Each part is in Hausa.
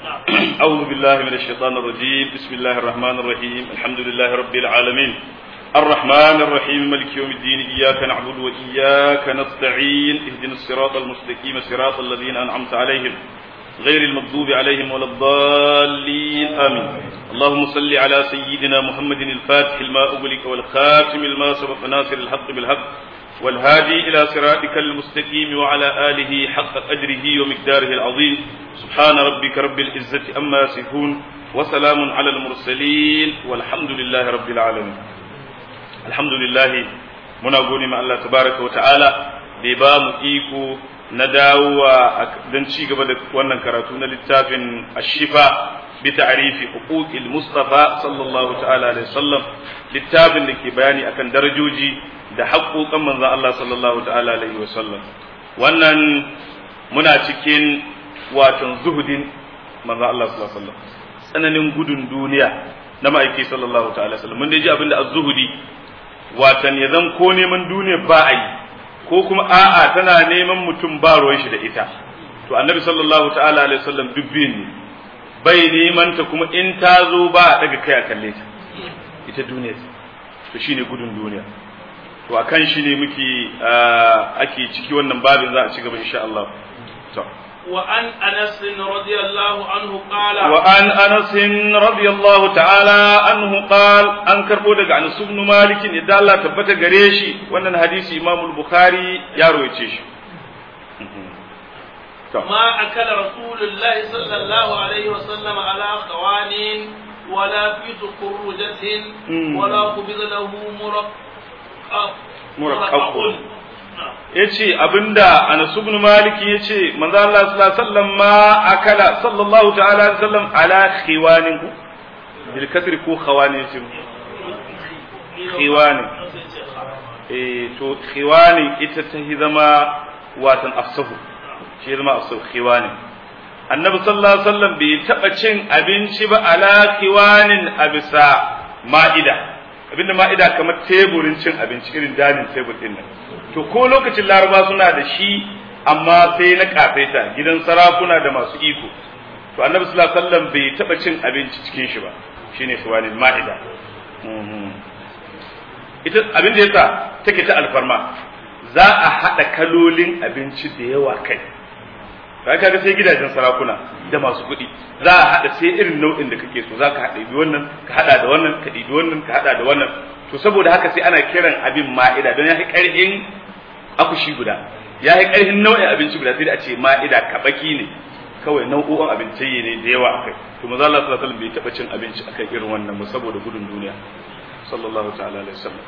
أعوذ بالله من الشيطان الرجيم بسم الله الرحمن الرحيم الحمد لله رب العالمين الرحمن الرحيم ملك يوم الدين إياك نعبد وإياك نستعين اهدنا الصراط المستقيم صراط الذين أنعمت عليهم غير المغضوب عليهم ولا الضالين آمين اللهم صل على سيدنا محمد الفاتح الماء أغلق والخاتم الماء سبق ناصر الحق بالحق والهادي إلى صراطك المستقيم وعلى آله حق قدره ومقداره العظيم سبحان ربك رب العزة أما يصفون وسلام على المرسلين والحمد لله رب العالمين الحمد لله muna gode ma Allah tabaraka wa ta'ala da ba mu iko na dawowa don ci gaba da wannan karatu na littafin ashifa bi ta'rifi huquqil mustafa sallallahu ta'ala alaihi wasallam littafin da ke bayani akan darajoji da haƙoƙan manzon Allah sallallahu ta'ala alaihi wasallam wannan muna cikin watan zuhudin manzon Allah sallallahu alaihi wasallam tsananin gudun duniya na ma'aiki sallallahu ta'ala alaihi wasallam mun dai ji abinda az-zuhudi watan ya zan ko neman duniya ba a yi ko kuma a'a tana neman mutum ba ruwan shi da ita to annabi sallallahu ta'ala alaihi wasallam dubbin ne bai neman ta kuma in ta zo ba a daga kai a kalle ta ita duniya to shine gudun duniya to akan shi ne muke ake ciki wannan babin za a ci gaba insha Allah to وعن انس رضي الله عنه قال وعن انس رضي الله تعالى عنه قال an karbo daga Anas ibn Malik idan Allah tabbata gare shi wannan hadisi Imam al-Bukhari ya rawaice shi ما أكل رسول الله صلى الله عليه وسلم على خوان ولا في سكرجة ولا قبض له مرقب مرقب yace abinda Anas ibn Malik yace manzo Allah sallallahu alaihi wasallam ma akala sallallahu ta'ala alaihi wasallam ala khiwanin ku bil kasri ko khawanin shi khiwanin eh to khiwanin ita ta zama watan afsahu shi zama afsahu khiwanin annabi sallallahu alaihi wasallam bai taba cin abinci ba ala khiwanin abisa ma'ida abinda ma'ida kamar teburin cin abinci irin danin tebur din nan to ko lokacin laraba suna da shi amma sai na kafaita gidan sarakuna da masu iko to annabi sallallahu alaihi wasallam bai taba cin abinci cikin shi ba shine suwanin ma'ida ita abin da yasa take ta alfarma za a hada kalolin abinci da yawa kai kai kaga sai gidajen sarakuna da masu kuɗi za a hada sai irin nau'in da kake so za ka hada bi wannan ka hada da wannan ka dibi wannan ka hada da wannan to saboda haka sai ana kiran abin ma'ida don ya fi ƙarfin akushi guda ya yi ƙarfin nau'in abinci guda sai da a ce ma'ida kabaki ne kawai nau'o'in abinci ne da yawa akai to maza Allah sallallahu alaihi wasallam bai taba cin abinci akan irin wannan ba saboda gudun duniya sallallahu ta'ala alaihi wasallam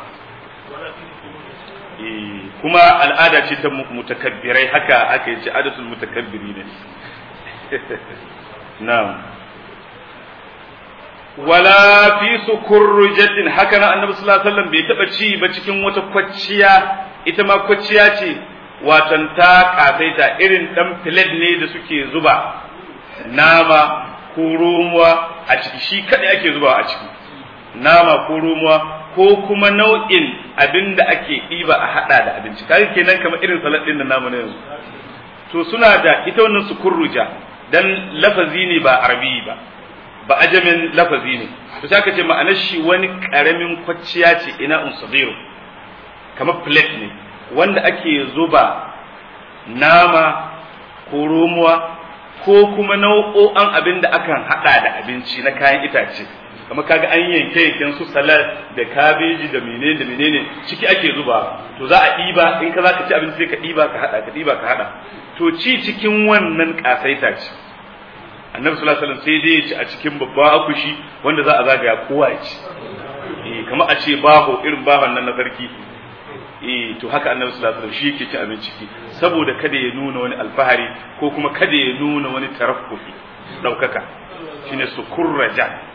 kuma al'ada ce ta mutakabbirai haka aka yi ce adatul mutakabbiri ne na'am wala fi sukurrujatin haka nan annabi sallallahu alaihi wasallam bai taba ci ba cikin wata kwacciya ita ma kwacciya ce watan ta kasaita irin dan filet ne da suke zuba nama ko romuwa a ciki shi kadai ake zuba a ciki nama ko romuwa ko kuma nau'in abin da ake ɗiba a haɗa da abinci kaga kenan kamar irin salad ɗin da namu na yanzu to suna da ita wannan sukurruja dan lafazi ne ba arabi ba ba ajamin lafazi ne to sai aka ce ma'anar shi wani karamin kwacciya ce ina un sadiru kamar plate ne wanda ake zuba nama ko romuwa ko kuma nau'o'an abin da akan hada da abinci na kayan itace kamar kaga an yanke yanken su salad da kabeji da menene da menene ciki ake zuba to za a ɗiba in ka za ka ci abinci sai ka ɗiba ka hada ka ɗiba ka hada to ci cikin wannan kasaita ce annabi sallallahu alaihi wasallam sai dai ya ci a cikin babban akushi wanda za a zagaya kowa ya ci eh kamar a ce baho irin bahon nan na sarki eh to haka annabi sallallahu alaihi wasallam shi yake ci abinci ciki saboda kada ya nuna wani alfahari ko kuma kada ya nuna wani taraffufi daukaka shine sukurraja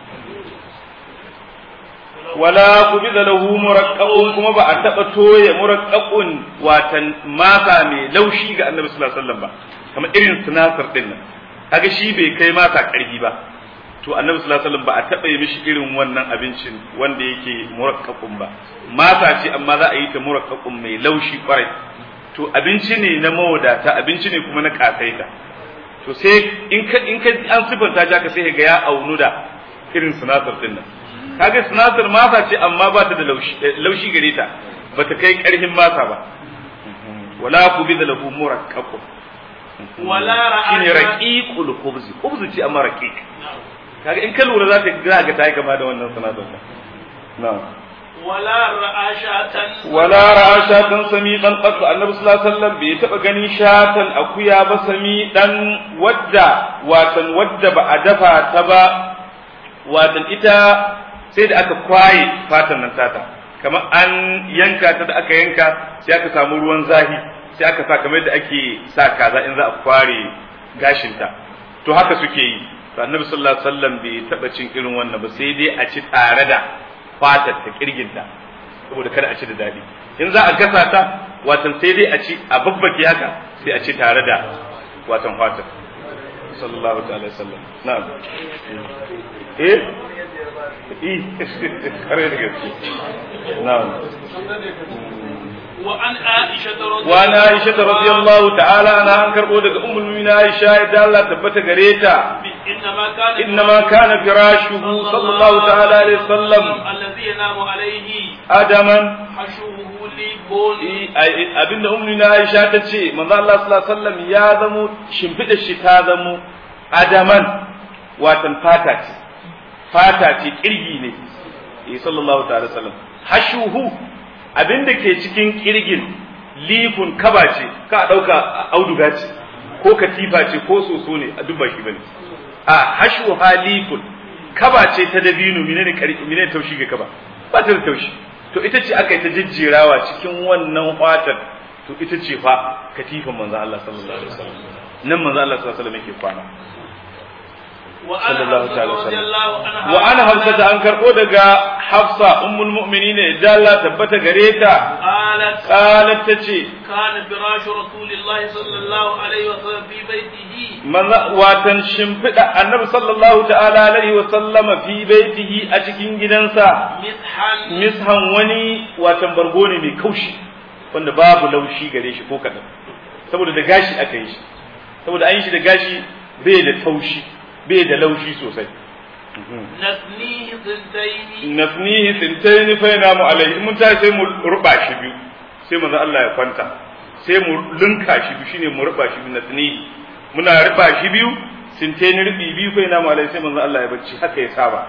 wala kubida lahu muraqqaqun kuma ba a taba toye muraqqaqun watan masa mai laushi ga annabi sallallahu alaihi wasallam ba kamar irin sinasar din nan kaga shi bai kai masa karfi ba to annabi sallallahu alaihi wasallam ba a taba yi mishi irin wannan abincin wanda yake murakkakun ba masa ce amma za a yi ta murakkakun mai laushi kwarai to abinci ne na mawadata abinci ne kuma na kasaita to to sai in ka in ka an sifanta ja ka sai ga ya aunu da irin sinasar din nan kaga sinasar masa ce amma ba ta da laushi laushi gare ta ba ta kai karfin masa ba wala ku bi da lahu murakkab wala shine ra'asha raqiqul khubz khubz ce amma raqiq kaga in ka lura za ka ga ga ta yi kama da wannan sinasar din na'am wala ra'ashatan wala ra'a shatan sami dan qattu annabi sallallahu alaihi wasallam bai taba ganin shatan akuya ba sami dan wadda watan wadda ba a dafa ta ba watan ita sai da aka kwaye fatan nan tata kamar an yanka ta da aka yanka sai aka samu ruwan zahi sai aka sa kamar da ake sa kaza in za a kware gashinta to haka suke yi to annabi sallallahu alaihi wasallam bai taba cin irin wannan ba sai dai a ci tare da fatar ta kirginta saboda kada a ci da daɗi in za a gasa ta watan sai dai a ci a babbake haka sai a ci tare da watan fatar sallallahu ta'ala sallam na'am eh eh kare da gaske na'am wa an aisha wa na aisha radiyallahu ta'ala ana an karbo daga ummul mu'minin aisha da Allah tabbata gare ta إنما كان إنما كان فراشه صلى الله تعالى عليه وسلم الذي ينام عليه adaman حشوه ليبون abinda ummi na Aisha ta ce manzo Allah sallallahu alaihi wasallam ya zamo shimfida shi ta zamo adaman watan fata ce fata ce kirgi ne eh sallallahu ta'ala sallam hashuhu abinda ke cikin kirgin lifun kaba ce ka dauka auduga ce ko katifa ce ko soso ne a dubba shi bane a hashu halifun kaba ce ta dabino menene karfi menene taushi ga kaba ba ta da taushi to ita ce aka yi ta jijjirawa cikin wannan fatar to ita ce fa katifan manzo Allah sallallahu alaihi wasallam nan manzo Allah sallallahu alaihi wasallam yake kwana sallallahu ta'ala wasallam wa ana hafsa da an karbo daga hafsa ummul mu'minin idan Allah tabbata gare ta قالت qalat tace كان فراش رسول الله صلى الله عليه وسلم في بيته manzo watan shimfida annabi sallallahu ta'ala alaihi wasallama fi baitihi a cikin gidansa مسحا mishan wani watan bargo ne mai kaushi wanda babu laushi gare shi ko kadan saboda da gashi aka yi shi saboda an yi shi da gashi bai da taushi bai da laushi sosai نثنيه ثنتين nafnihi sintaini fa yanamu alaihi in mun tashi sai mu ruba shi biyu sai manzo Allah ya kwanta sai mu linka shi biyu shine mu ruba shi biyu nafnihi muna ruba shi biyu sintaini rubi biyu fa yanamu alaihi sai manzo Allah ya bacci haka ya saba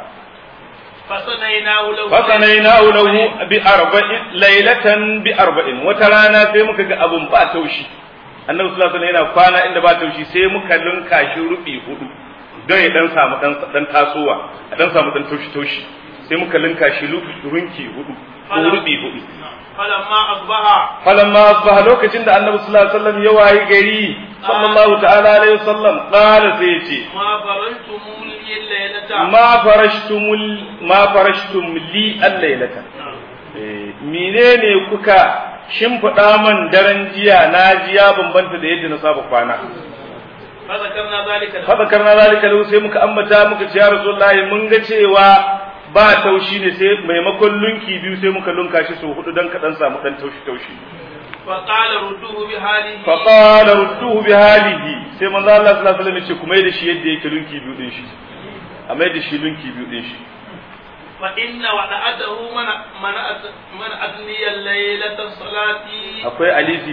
فصنيناه له fasanainahu lahu bi arba'in laylatan bi arba'in wata rana sai muka ga abun ba taushi annabi sallallahu alaihi wasallam yana kwana inda ba taushi sai muka linka shi rubi hudu don ya dan samu dan dan tasowa a dan samu dan taushi taushi sai muka linka shi runki hudu ko rubi hudu فلما أصبح falamma asbaha lokacin da annabi sallallahu alaihi wasallam ya wayi gari sallallahu ta'ala alaihi wasallam qala sai ya ce ما فرنتم لي الليلة ma farashtumul ma farashtum li al-lailata Eh, menene kuka shimfiɗa man daren jiya na ji ya bambanta da yadda na saba kwana فذكرنا ذلك له fadakar na zalika lahu sai muka ambata muka ce ya rasulullahi mun ga cewa ba taushi ne sai maimakon lunki biyu sai muka lunka shi sau hudu dan kaɗan samu ɗan taushi taushi فقال ردوه بحاله fa qala rudduhu bi halihi sai manzo Allah sallallahu alaihi wasallam ya ce kuma da shi yadda yake lunki biyu din shi a mai da shi lunki biyu din shi فإن ودعته من من من أدني الليلة الصلاة akwai alifi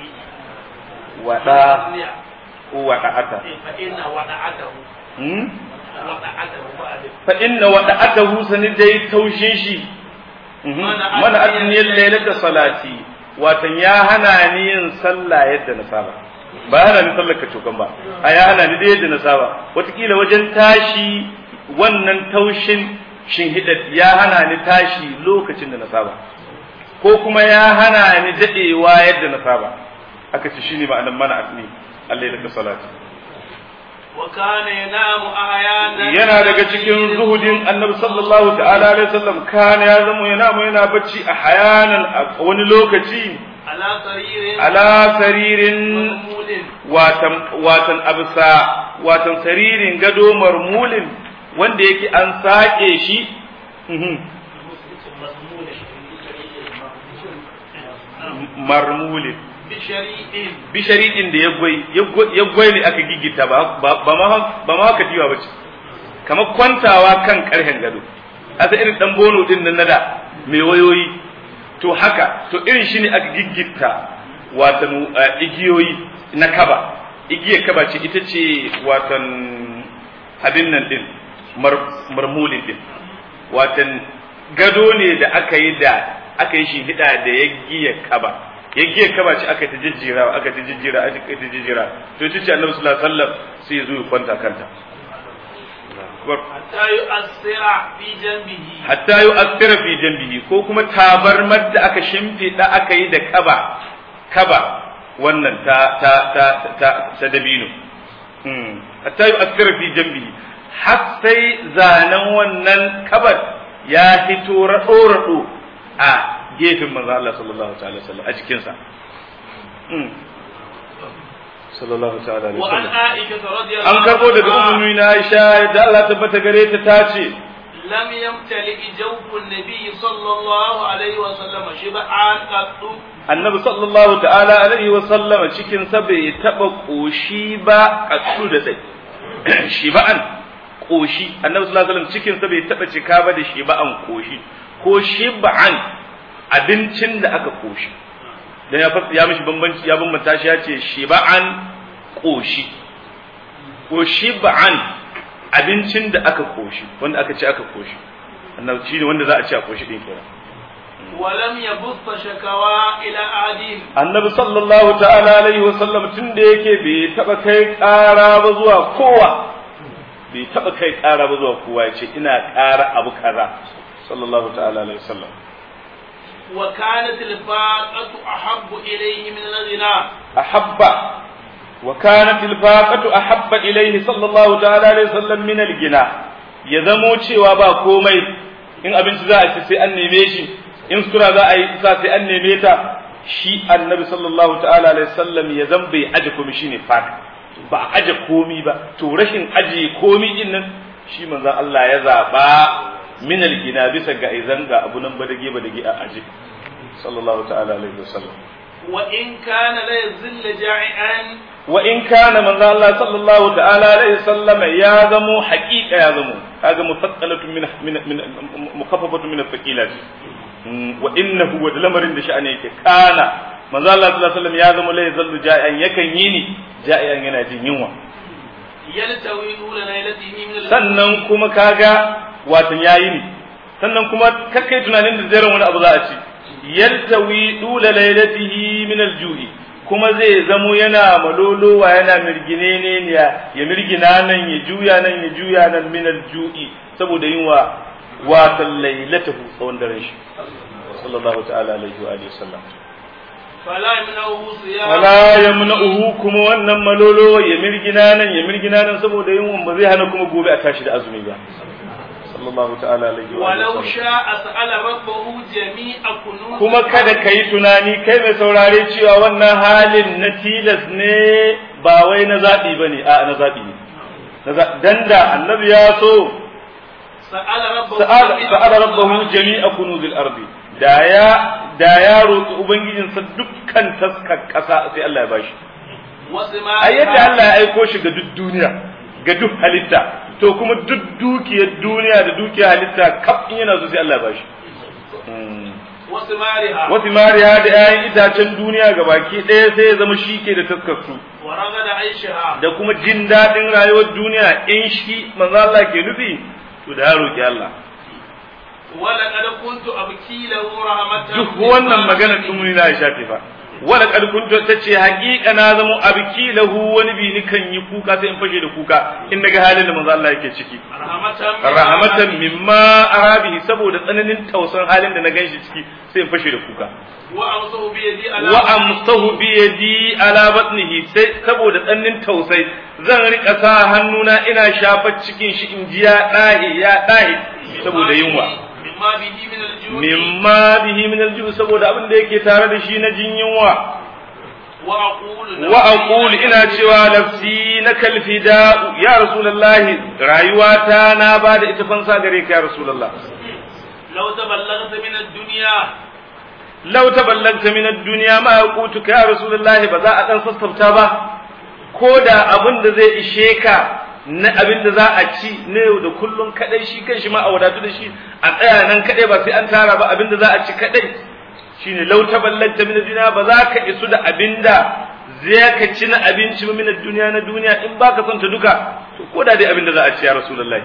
wada ko wada'ata فإن ودعته hmm? ودعته بعد fa inna wada'atahu sani dai taushin shi Mhm. Mana mana adniyar adniyar lailata salati watan ya hana ni yin sallah yadda na saba ba hana ni sallar kacokan ba a ya hana ni da yadda na saba wataƙila wajen tashi wannan taushin shinhidat ya hana ni tashi lokacin da na saba ko kuma ya hana ni dadewa yadda na saba aka ce shine ma'anar mana adni allailata salati وكان ينام أحيانا yana daga cikin zuhudin annabi sallallahu ta'ala alaihi wasallam kana ya zama yana mu yana bacci a hayanan a wani lokaci على سرير ala saririn مرمول watan watan absa watan saririn gado marmulin wanda yake an sake shi mhm, مرمول marmulin بشريء bi shari'in da ya gwai ne aka gigita ba ba ma ba ma katiwa bace kamar kwantawa kan karhen gado asa irin dan bono din nan nada mai wayoyi to haka to irin shi ne aka giggita watan igiyoyi na kaba igiyar kaba ce ita ce watan abin nan din marmulin din watan gado ne da aka yi da aka yi shi hida da ya giya kaba ya giya kaba ce aka ta jijjira aka ta jijjira aka ta jijjira to ita ce annabi sallallahu alaihi wasallam sai ya zo ya kwanta kanta حتى يؤثر في جنبه hatta yu asira fi janbihi ko kuma tabarmar da aka shimfiɗa aka yi da kaba kaba wannan ta ta ta ta ta dabino hatta yu asira fi janbihi har sai zanen wannan kabar ya fito raɗo raɗo a gefen manzo Allah sallallahu alaihi wasallam a jikinsa sallallahu ta'ala alaihi وعن wasallam عائشة رضي الله an karbo daga عنها ummu na Aisha da Allah tabbata gare ta tace لم يمتلئ جوف النبي صلى الله عليه وسلم شبعا قط annabi sallallahu ta'ala alaihi wa sallama cikin sa bai taba koshi ba kasu da dai shiba'an koshi annabi sallallahu alaihi wasallam cikin sa bai taba cika ba da shiba'an koshi ko shiba'an abincin da aka koshi dan ya fas- ya mishi bambanci ya bambanta shi ya ce shiba'an koshi ko shiba'an abincin da aka koshi wanda aka ce aka koshi annabi shine wanda za a ce a koshi din kenan ولم يبث شكوى إلى أحد annabi sallallahu ta'ala alaihi wa sallam tun da yake bai taba kai ƙara ba zuwa kowa bai taba kai ƙara ba zuwa kowa ya ce ina ƙara abu kaza sallallahu ta'ala alaihi wa sallam وكانت الفاقة أحب إليه من الغنى ahabba wa kanat al-faqatu ahabba ilayhi sallallahu ta'ala alaihi wa sallam min al-gina ya zamo cewa ba komai in abinci za a ci sai an neme shi in sura za a yi sa sai an neme ta shi annabi sallallahu ta'ala alaihi wasallam ya zan bai aje komai shine fata ba a aje komi ba to rashin aje komi din nan shi manzon Allah ya zaba min al-gina bisa ga izan ga abu nan badage badage a aje sallallahu ta'ala alaihi wasallam وإن كان لا يزل جائعا wa in kana manzo Allah sallallahu ta'ala alaihi wasallam ya zamo haqiqa ya zamo kaga mufaqqalatun min min min mukaffafatun min athaqilat wa innahu wa lamarin da sha'ani yake kana manzo Allah sallallahu alaihi wasallam ya zamo la yazallu ja'ian yakan yi ni ja'ian yana jin yunwa يلتوي طول ليلته من الليل sannan kuma kaga watan yayi ni sannan kuma kakkai tunanin da zai wani abu za a ci yaltawi dula lailatihi min alju'i kuma zai zamo yana malolowa yana mirgine ne ya ya mirgina nan ya juya nan ya juya nan min alju'i saboda yin wa watan lailatahu tsawon daren shi sallallahu ta'ala alaihi wa alihi wasallam فلا يمنعه صيام wala yamna'uhu kuma wannan malolowa ya mirgina nan ya mirgina nan saboda yin ba zai hana kuma gobe a tashi da azumi ba sallallahu ta'ala alaihi wa alihi ولو wasallam شاء سأل ربه جميع كنوز kuma kada ka yi tunani kai mai saurare cewa wannan halin na tilas ne ba wai na zaɓi ba ne a na zaɓi ne Na za- dan da annabi ya so سأل ربه sa'ala جميع sa'ala كنوز rabbahu الأرض. jami'a kunuzil ardi da ya da ya roƙi ubangijinsa dukkan taskar ƙasa sai Allah ya bashi وثمارها a yadda Allah ya aiko shi ga duk duniya ga duk halitta to kuma duk dukiyar duniya da dukiyar halitta kaf in yana so sai Allah ya bashi Hmm. وثمارها wasu mariya da 'ya'yan itacen duniya ga baki ɗaya sai ya zama shi ke da taskarsu ورغد عيشها da kuma jin daɗin rayuwar duniya in shi manzo Allah ke nufi to da ya roki Allah ولقد كنت أبكي له رحمة duk wannan magana tumuni na shafe fa wala kad kuntu tace haƙiƙa na zamo abiki lahu wani bi ni kan yi kuka sai in fashe da kuka in naga halin da manzo Allah yake ciki رحمة rahmatan mimma arabihi saboda tsananin tausan halin da na ganshi ciki sai in fashe da kuka وأمسه بيدي على wa amsahu bi yadi ala batnihi sai saboda tsannin tausai zan rika sa hannuna ina shafar cikin shi in ji ya dahi ya dahi saboda yunwa مما به من الجوع mimma bihi min aljuh saboda abin da yake tare da shi na jin yunwa وأقول wa aqulu ina cewa nafsi na kalfida ya rasulullahi rayuwata na bada ita fansa gare ka ya rasulullah لو تبلغت من الدنيا law taballagta min ad-dunya ma yaqutuka ya rasulullahi ba za a dan sassafta ba ko da abin da zai ishe ka na abin da za a ci na yau da kullum kadai shi kan shi ma a wadatu da shi a tsaya nan kadai ba sai an tara ba abin da za a ci kadai shine law taballagta min ad-dunya ba za ka isu da abin da zai ka ci na abinci ba min ad-dunya na duniya in baka son ta duka to ko da dai abin da za a ci ya rasulullahi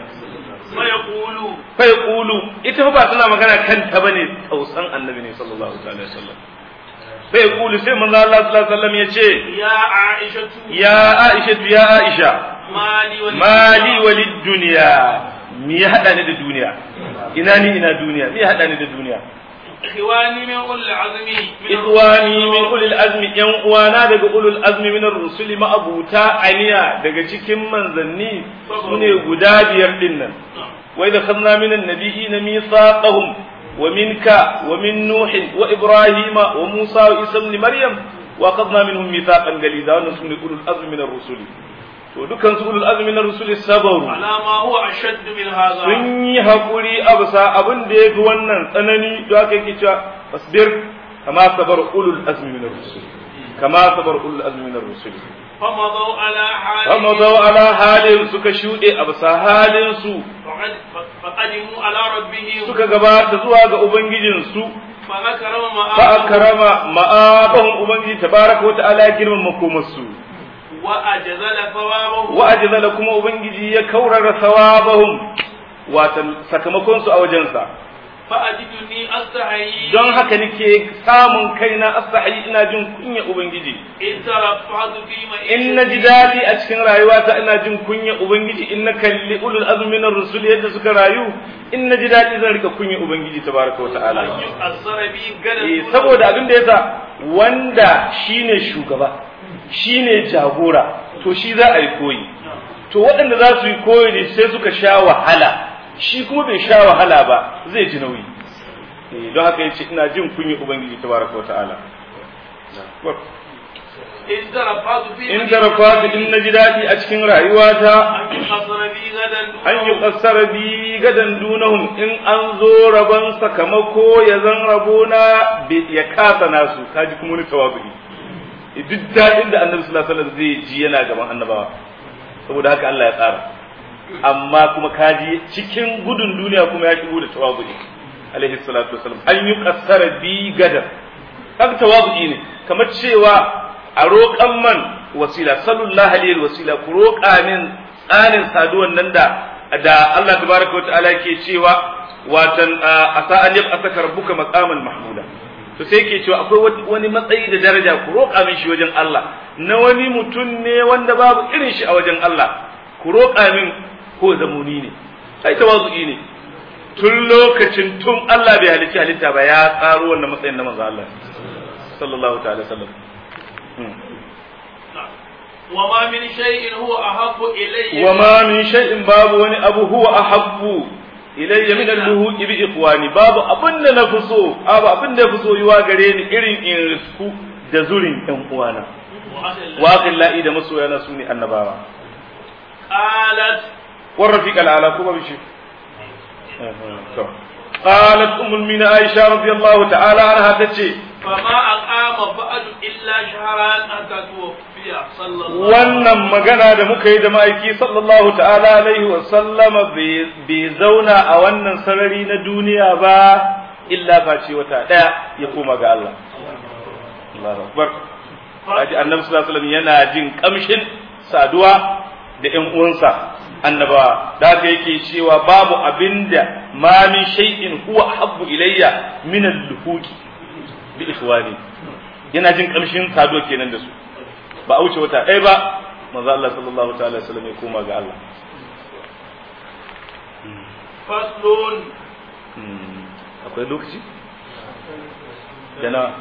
فيقول fa yaqulu ita ba tana magana kanta bane tausan annabi ne sallallahu alaihi wasallam fa yaqulu sai manzo Allah sallallahu alaihi wasallam yace يا عائشة ya Aisha ya Aisha مالي ولي mali walid dunya mi ya hada ni da duniya ina ni ina duniya mi ya hada ni da duniya إخواني من أولي العزم من ikhwani min ulil azmi yan uwana daga ulul azmi min ar-rusuli ma abuta aniya daga cikin manzanni sune guda biyar din nan wa idha khadna min an-nabiyina mithaqahum wa minka wa min nuh wa ibrahima wa musa wa isa ibn maryam wa khadna minhum mithaqan galida wannan sune ulul azmi min ar-rusuli to dukkan su ulul azmi min ar-rusuli sabaru على ما هو أشد من هذا sun yi haƙuri a bisa abin da ya fi wannan tsanani da aka yake cewa fasbir kama sabar ulul azmi min ar-rusul kama sabar ulul azmi min ar-rusul فمضوا على حالهم amma zaw ala halin suka shuɗe a bisa halin su فقد- فقدموا على ربهم suka gabata zuwa ga ubangijin su فذكروا fa مآبهم akrama ma'abahum ubangiji tabaraka wa ta'ala ya girmama makomar su وأجزل ثوابهم wa ajzala kuma ubangiji ya kaurara thawabahum watan sakamakon su a wajensa فأجدني أستحيي don haka nake samun kaina astahi ina jin kunya ubangiji إن ترفعت في in na ji daɗi a cikin rayuwata ina jin kunya ubangiji in na kalli ulul azmi na rusul yadda suka rayu in na ji daɗi zan rika kunya ubangiji tabaraka wa ta'ala أن يؤثر بي eh قدر saboda abin da yasa wanda shine shugaba shine jagora to shi za a yi koyi to waɗanda za su yi koyi ne sai suka sha wahala shi kuma bai sha wahala ba zai ji nauyi Eh, don haka yace ina jin kunya ubangiji tabaraka wa ta'ala إن ترفعت في in tarafa in na ji daɗi a cikin rayuwata أن يؤثر بي غدا an yi ƙasar bi gadan dunahum in an zo rabon sakamako ya zan rabona bi- ya kasa nasu kaji kuma wani tawazu'i duk daɗin da annabi sallallahu alaihi wasallam zai ji yana gaban annabawa saboda haka Allah ya tsara amma kuma kaji cikin gudun duniya kuma ya shigo da tawazu'i alaihi salatu wasallam an yi ƙasar bi gadan kaga tawazu'i ne kamar cewa a roƙan man wasila sallallahu alaihi wasila ku roƙa min tsarin saduwan nan da da Allah tabaraka wataala ke cewa watan asa an yab asaka rabbuka maqaman mahmuda to sai yake cewa akwai wani matsayi da daraja ku roƙa min shi wajen Allah na wani mutum ne wanda babu irin shi a wajen Allah ku roƙa min ko zamuni ne ai tawazu'i ne tun lokacin tun Allah bai halicci halitta ba ya tsaro wannan matsayin na manzo Allah sallallahu ta'ala sallam وما من شيء هو أحب إلي وما من شيء باب وني أبو هو أحب إلي من اللهوء بإخواني باب أبن نفسو أبا أبن نفسو يواغرين إرين إن رسكو دزولين إن قوانا واقل لا إيدا مسو يا نسوني النبارا قالت والرفيق الأعلى كما بشي قالت أم المؤمنين عائشة رضي الله تعالى عنها تتشي فما أقام بعد إلا شهران حتى توفي صلى الله wannan magana da muka yi da ma'aiki sallallahu ta'ala alaihi wa sallama bai zauna a wannan sarari na duniya ba illa face wata daya ya koma ga Allah Allahu akbar Haji Annabi sallallahu alaihi wasallam yana jin kamshin saduwa da ƴan uwansa annaba da haka yake cewa babu abinda ma min shay'in huwa habbu ilayya min al-luhuqi bi ikhwani yana jin kamshin saduwa kenan da su ba a wuce wata ɗaya ba manzo Allah sallallahu ta'ala alaihi wasallam ya koma ga Allah faslun akwai lokaci yana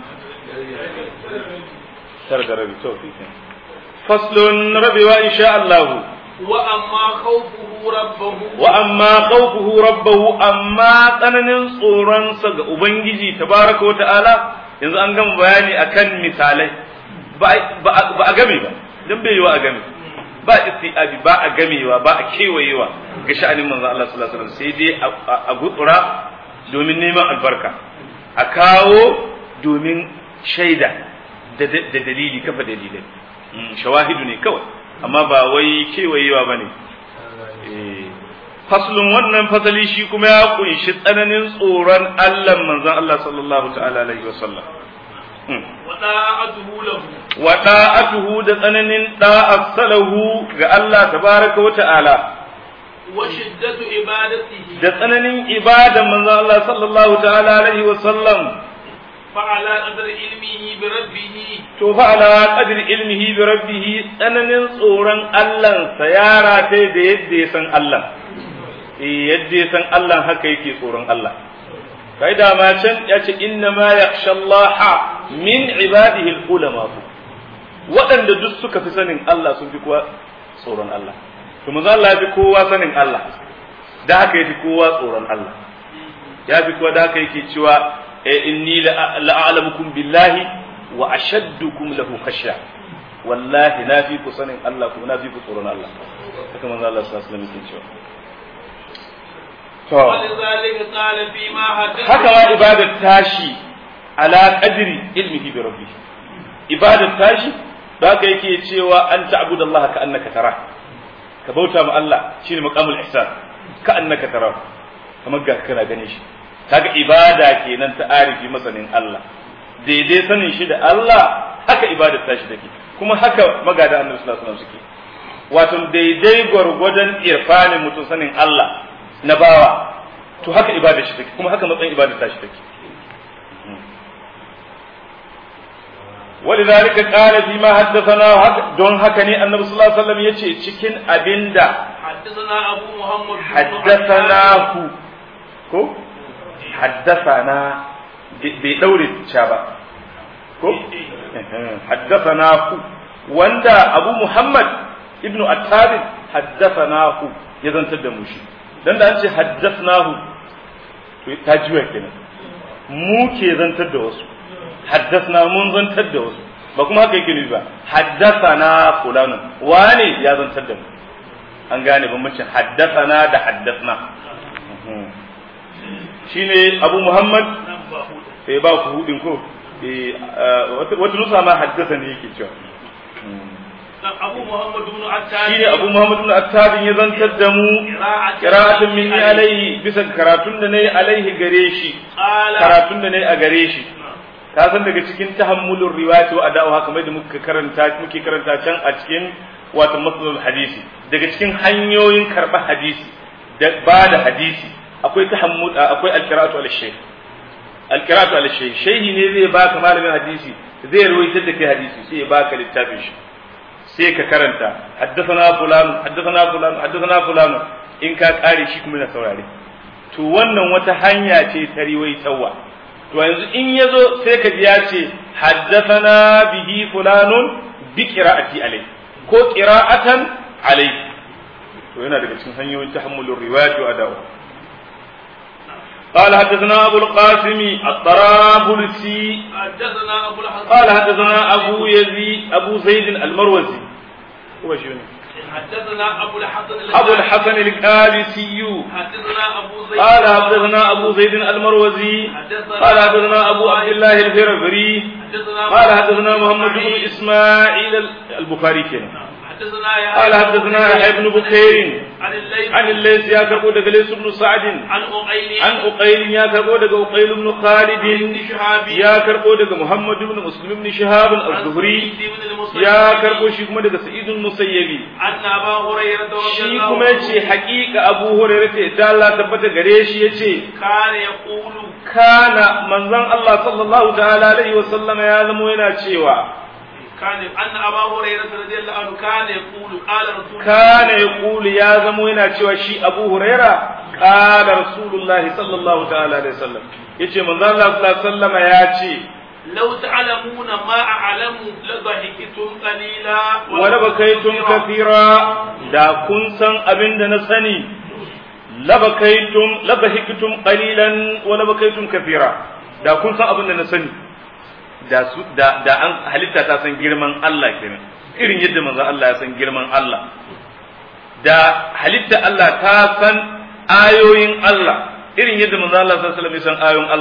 tara da rabi to faslun rabewa insha Allah wa amma khawfuhu rabbahu wa amma khawfuhu rabbahu amma tsananin tsoronsa ga ubangiji tabaraka wa ta'ala yanzu an gama bayani akan misalai ba a game ba don bai yiwa a game ba istiabi ba a gamewa ba a kewayewa ga sha'anin manzon Allah sallallahu alaihi wasallam sai dai a gutsura domin neman albarka a kawo domin shaida da dalili kafa dalilai shawahidu ne kawai amma ba wai kewayewa ba ne faslun wannan fasali shi kuma ya kunshi tsananin tsoron Allah manzon Allah sallallahu ta'ala alaihi wasallam wa da'atuhu da tsananin da'at salahu ga Allah tabaraka wa ta'ala wa shiddatu ibadatihi da tsananin ibadan manzon Allah sallallahu ta'ala alaihi wasallam فعلى قدر علمه بربه to fa ala qadri ilmihi bi rabbih tsananin tsoron Allah sa yara ta da yadda ya san Allah eh yadda ya san Allah haka yake tsoron Allah kai da ma can ya ce inna ma yakhsha Allah min ibadihi ulama waɗanda duk suka fi sanin Allah sun fi kowa tsoron Allah to manzo Allah ya fi kowa sanin Allah da haka yafi kowa tsoron Allah ya fi kowa da haka yake cewa inni la'alamukum billahi wa ashaddukum lahu khashya wallahi na fi ku sanin Allah kuma na fi ku tsoron Allah haka manzo Allah sallallahu alaihi wasallam yake cewa to ولذلك قال فيما حدث haka ma ibadar tashi ala qadri ilmihi bi rabbih ibadar tashi da haka yake cewa an ta'budu Allah ka annaka tara ka bauta ma Allah shine maqamul ihsan ka annaka tara kamar ga kana gane shi kaga ibada kenan ta arifi masanin Allah daidai sanin shi da Allah haka ibadar tashi take kuma haka magada annabi sallallahu alaihi wasallam suke wato daidai gwargwadon irfanin mutum sanin Allah na bawa to haka ibadar shi take kuma haka matsayin ibadar tashi take ولذلك قال فيما حدثنا دون هكني النبي صلى الله عليه وسلم يجي cikin abinda حدثنا أبو محمد بن حدثناه ko حدثنا bai daure ca ba ko حدثناه wanda Abu Muhammad ibn Attab حدثناه ya zantar da mu shi dan da an ce haddathnahu to ta jiwa kenan mu ke zantar da wasu haddasna mun zantar da wasu ba kuma haka yake nufi ba haddasana fulanu wane ya zantar da mu an gane bambancin haddasana da haddasna shine abu muhammad sai ba ku hudin ko wata nusa ma haddasa ne yake cewa أبو محمد بن عتاب shine abu muhammad ibn attab ya zantar da mu qira'atun minni alaihi bisa karatun da nayi alaihi gare shi قال karatun da nayi a gare shi ka san daga cikin tahammulur riwayati wa ada'uha kamar da muka karanta muke karanta can a cikin wato masalul hadisi daga cikin hanyoyin karba hadisi da ba da hadisi akwai tahammul akwai alqira'atu al shaykh alqira'atu al shaykh shehi ne zai baka malamin hadisi zai ruwaitar da kai hadisi sai ya baka littafin shi sai ka karanta haddathana fulan haddathana fulan haddathana fulan in ka kare shi kuma na saurare to wannan wata hanya ce ta riwaitawa to yanzu in yazo sai ka ji ya ce haddathana bihi fulanun bi qira'ati alai ko qira'atan alai to yana daga cikin hanyoyin tahammulur riwayat wa ada'u قال حدثنا أبو القاسم الطرابلسي حدثنا أبو الحسن قال حدثنا أبو يزيد أبو زيد المروزي هو شنو؟ حدثنا أبو الحسن أبو الحسن الكالسي حدثنا أبو زيد قال حدثنا أبو زيد المروزي قال حدثنا أبو عبد الله الفربري حدثنا قال حدثنا محمد بن إسماعيل البخاري كنا حدثنا يا قال حدثنا يحيى بن بكير عن الليث عن الليث يا كربو دغ ليث بن سعد عن أقيل عن أقيل يا كربو دغ أقيل بن خالد بن شهاب يا كربو دغ محمد بن مسلم بن شهاب الزهري بن المصيب يا كربو shi kuma daga Sa'id al-Musayyibi أن أبا هريرة رضي shi الله kuma yace haƙiƙa Abu Hurairah ce da Allah tabbata gare shi yace كان يقول kana manzon Allah sallallahu ta'ala alaihi wa sallam ya zamo yana cewa كان أن أبا هريرة رضي الله عنه كان يقول قال رسول الله kana yaqulu ya zamo yana cewa shi Abu Hurairah qala Rasulullahi sallallahu ta'ala alaihi wa sallam yace manzon Allah sallallahu alaihi wa sallam ya ce لو تعلمون ما أعلم لضحكتم قليلا wala bakaitum kathira da kun san abin da na sani labakaitum labahiktum qalilan wala bakaitum kathira da kun san abin da na sani da su da da an halitta ta san girman Allah kenan irin yadda manzo Allah ya san girman Allah da halitta Allah ta san ayoyin Allah irin yadda manzo Allah sallallahu alaihi wasallam ya san ayoyin Allah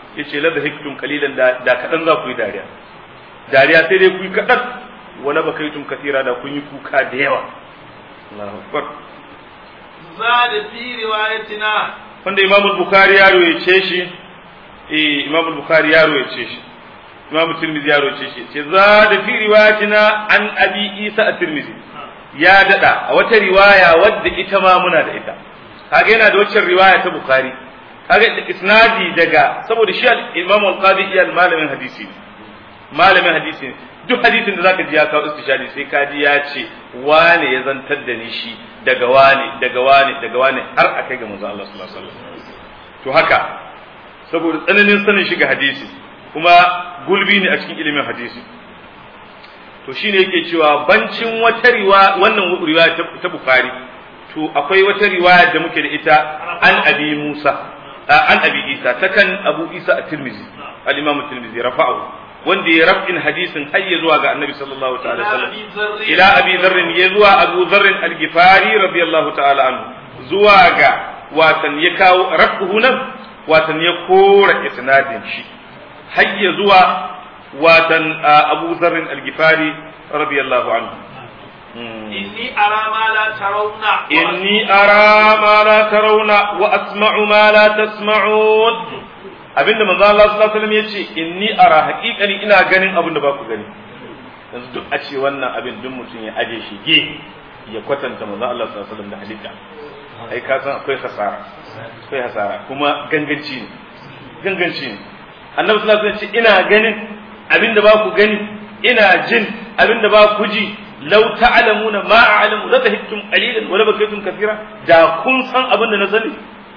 yace la dhahiktum qalilan da da kadan za ku yi dariya dariya sai dai ku yi kadan wala bakaitum kathira da kun yi kuka da yawa Allahu akbar زاد في روايتنا wanda Imam Bukhari ya royace shi eh Imam Bukhari ya royace shi Imam Tirmidhi ya royace shi ce za da fi riwayatina an Abi Isa at-Tirmidhi ya dada a wata riwaya wadda ita ma muna da ita kaga yana da wacce riwaya ta Bukhari kaga isnadi daga saboda shi Imam Al-Qadi iyal malamin hadisi malamin hadisi duk hadisin da zaka ji ya kawo istishadi sai ka ji ya ce wane ya zantar da ni shi daga wane daga wane daga wane har a kai ga manzo Allah sallallahu alaihi wasallam to haka saboda tsananin sanin shiga hadisi kuma gulbi ne a cikin ilimin hadisi to shine yake cewa bancin wata riwaya wannan riwaya ta Bukhari to akwai wata riwaya da muke da ita an Abi Musa an Abi Isa ta kan Abu Isa at-Tirmidhi al-Imam at-Tirmidhi rafa'ahu wanda ya rafin hadisin har ya zuwa ga annabi sallallahu ta'ala sallam ila abi dharrin ya zuwa abu dharrin al-gifari radiyallahu ta'ala anhu zuwa ga watan ya kawo rafuhu nan watan ya kora isnadin shi har ya zuwa watan abu dharrin al-gifari radiyallahu anhu inni ara ma la tarawna inni ara ma la tarawna wa asma'u ma la tasma'un abinda manzo Allah sallallahu alaihi wasallam yace inni ara haqiqani ina ganin abin da ba ku gani yanzu duk a ce wannan abin duk mutum ya aje shi ge ya kwatanta manzo Allah sallallahu alaihi wasallam da halitta ai ka san akwai hasara akwai hasara kuma ganganci ne ganganci ne annabi sallallahu alaihi wasallam ce ina ganin abin da ba ku gani ina jin abin da ba ku ji law ta'lamuna ma a'lamu la tahittum qalilan wa la bakaytum kathira da kun san abin da na sani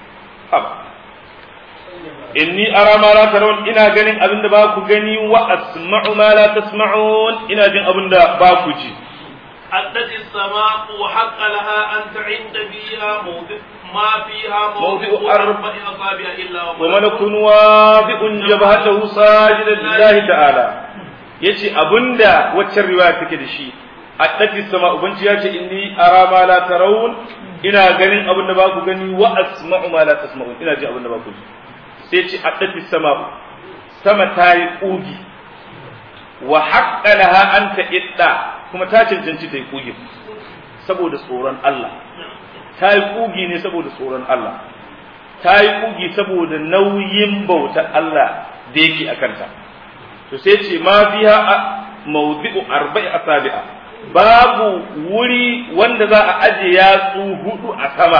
inni ara ma la tarawun ina ganin abin da ba ku gani wa asma'u ma la tasma'un ina jin abin da ba ku ji حدث السماء وحق لها أن تعد فيها موضع ما فيها موضع أربع أصابع إلا وملك واضع جبهته ساجدا لله تعالى yace abinda waccan riwaya take da shi addati sama ubanci yace inni ara ma la tarawun ina ganin abin da ba ku gani wa asma'u ma la tasma'un ina ji abin da ba ku ji sai ce addati sama sama ta yi ƙugi wa haƙƙa laha an ta idda kuma ta cancanci ta yi ƙugi saboda tsoron Allah ta yi ƙugi ne saboda tsoron Allah ta yi ƙugi saboda nauyin bautar Allah da yake a kanta to sai ce ma fiha mawdi'u arba'i asabi'a babu wuri wanda za a aje yatsu hudu a sama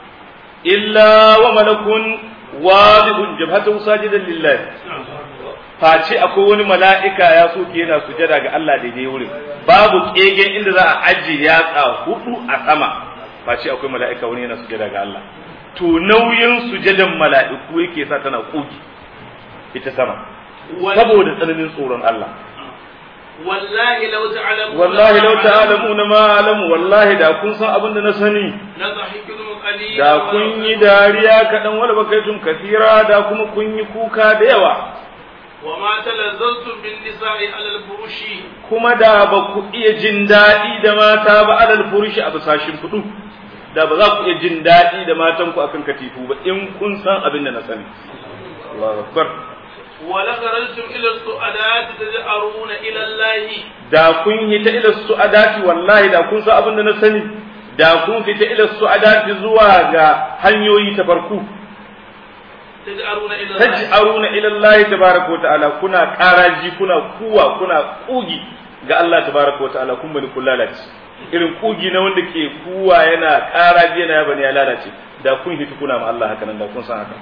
illa wa malakun wadi'un jabhatahu sajidan lillahi face akwai wani mala'ika ya soke yana sujada ga Allah daidai wurin babu kegen inda za a aje yatsa hudu a sama face akwai mala'ika wani yana sujada ga Allah to nauyin sujadan mala'iku yake sa tana koki ita sama saboda tsananin tsoron Allah wallahi law ta'lamu wallahi law ta'lamuna ma alamu wallahi da kun san abin da na sani la dhahiktum qalila da kun yi dariya kaɗan wala bakaitum kasira da kuma kun yi kuka da yawa wa ma talazzaltum bin nisa'i ala al-furushi kuma da ba ku iya jin daɗi da mata ba alal furushi a bisashin fudu da ba za ku iya jin daɗi da matan ku akan katifu ba in kun san abin da na sani Allahu akbar wa la kharajtum ila as-su'adat taj'aruna ila Allah da kun yi ta ila su'adati wallahi da kun san abin da na sani da kun fita ila su'adati zuwa ga hanyoyi ta farko taj'aruna ila Allah taj'aruna ila Allah tabaraka wa ta'ala kuna karaji kuna kuwa kuna kugi ga Allah tabaraka wa ta'ala kun bani kun lalace irin kugi na wanda ke kuwa yana karaji yana bani ya lalace da kun hiti kuna ma Allah haka nan da kun san haka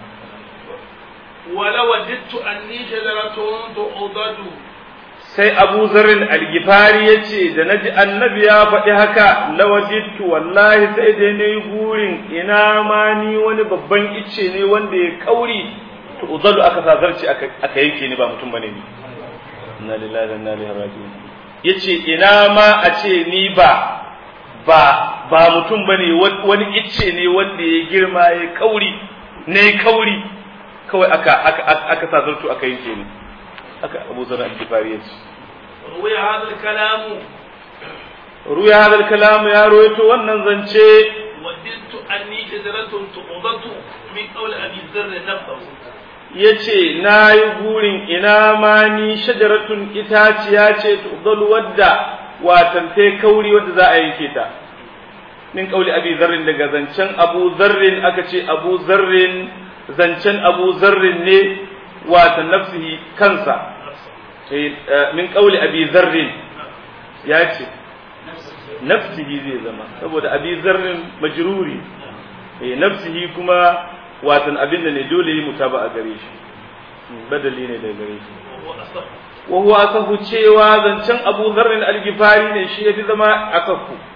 wala wajidtu anni shajaratun tu'dadu sai Abu Zarrin al-Gifari yace da naji annabi ya faɗi haka lawajidtu wallahi sai dai nayi gurin ina ma ni wani babban icce ne wanda ya kauri to uzalu aka sazarci aka aka yanke ni ba mutum bane ni inna lillahi wa inna ilaihi raji'un yace ina ma a ce ni ba ba ba mutum bane wani icce ne wanda ya girma ya kauri ne kauri kawai aka aka aka sazartu aka yanke ni haka Abu Zar al-Ghifari yace ruwaya hadal kalamu ruya hadal kalam ya roito wannan zance wajidtu anni shajaratun tu'dadu min qawl abi dharr nafsuhu ya ce na yi burin ina ma ni shajaratun itaciya ce tudal wadda watan ta kauri wadda za a yanke ta min kauli abi zarrin daga zancen abu zarrin aka ce abu zarrin zancen abu zarrin ne watan nafsihi kansa min kauli abi zarrin ya ce nafsihi zai zama saboda abi zarrin majruri nafsihi kuma watan abin da ne dole yi mutaba a gare shi badali ne daga gare shi wa huwa asafu cewa zancen Abu Dharr al-Ghifari ne shi yafi zama asafu